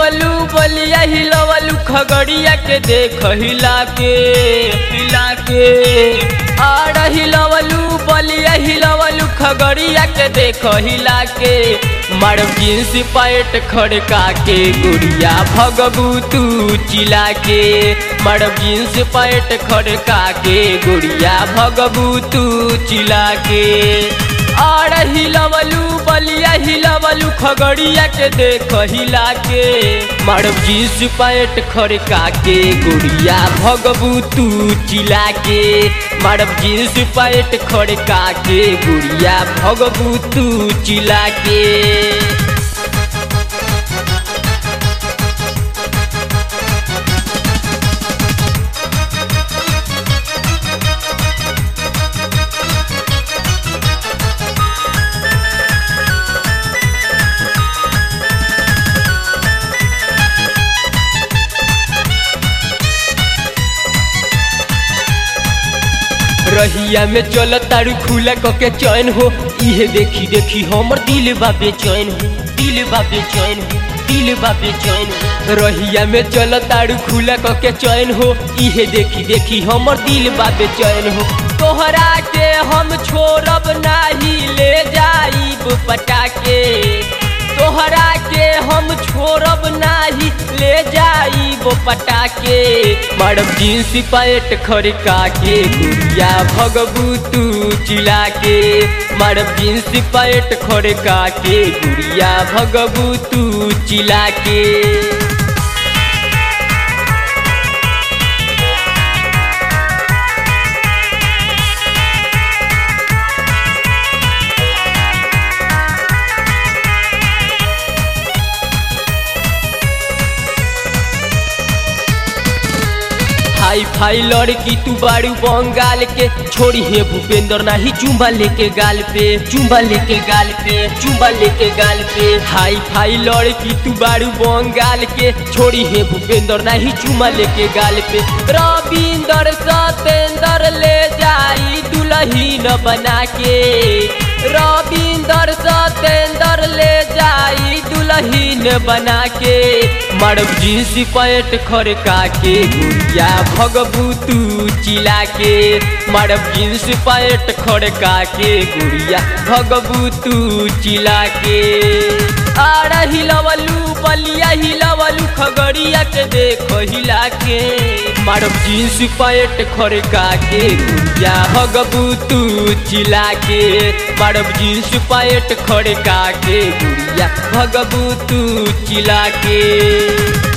हिलवलू बलिया हिलवलू खगड़िया के देख हिला के हिला के आड़ हिलवलू बलिया हिलवलू खगड़िया के देख हिला के मर जींस पैट खड़का के गुड़िया भगबू तू चिला के मर जींस पैट खड़का के गुड़िया भगबू तू चिला के आड़ हिलवलू बलिया हिलवलू खगड़िया के देख हिला के मर जींस पैट खड़का के गुड़िया भगबू तू चिला के मरब जींस पैट खड़का के गुड़िया भगबू तू चिला के रहिया में चल तारू खुला कके चैन हो इहे देखी देखी हमर दिल बाबे चैन हो दिल बाबे चैन हो दिल बाबे चैन हो रहिया में चल तारू खुला कके चैन हो इहे देखी देखी हमर दिल बाबे चैन हो तोहरा के हम छोड़ब नाही ले जाइब पटाके तोहरा के हम छोड़ब नाही ले जाइब पटाके मरब जींस पैट खड़का के गुड़िया भगबू तू चिला के मरब जींस पैट खड़का के गुड़िया भगबू तू चिला के हाई फाई लड़की तू बारू बंगाल के छोड़ी है भूपेंद्र नाही चुम्बा लेके गाल पे चुम्बा लेके गाल पे चुम्बा लेके गाल पे हाई फाई लड़की तू बारू बंगाल के छोड़ी है भूपेंद्र नाही चुम्बा लेके गाल पे रविंदर सतेंद्र ले जाई दुल्हीन बना के रविंदर सतेंद्र ले जाई दुल्हीन बना के मरब जींस पैट खड़का के गुड़िया भगबू तू चिला के मरब जींस पैट खड़का के गुड़िया भगबू तू चिला के आड़ा हिलवलू बलिया हिलवलू खगड़िया के देख हिला के मरब जींस पैट खड़का के गुड़िया भगबू तू चिला के मरब जींस पैट खड़का के गुड़िया भगबू तू चिला के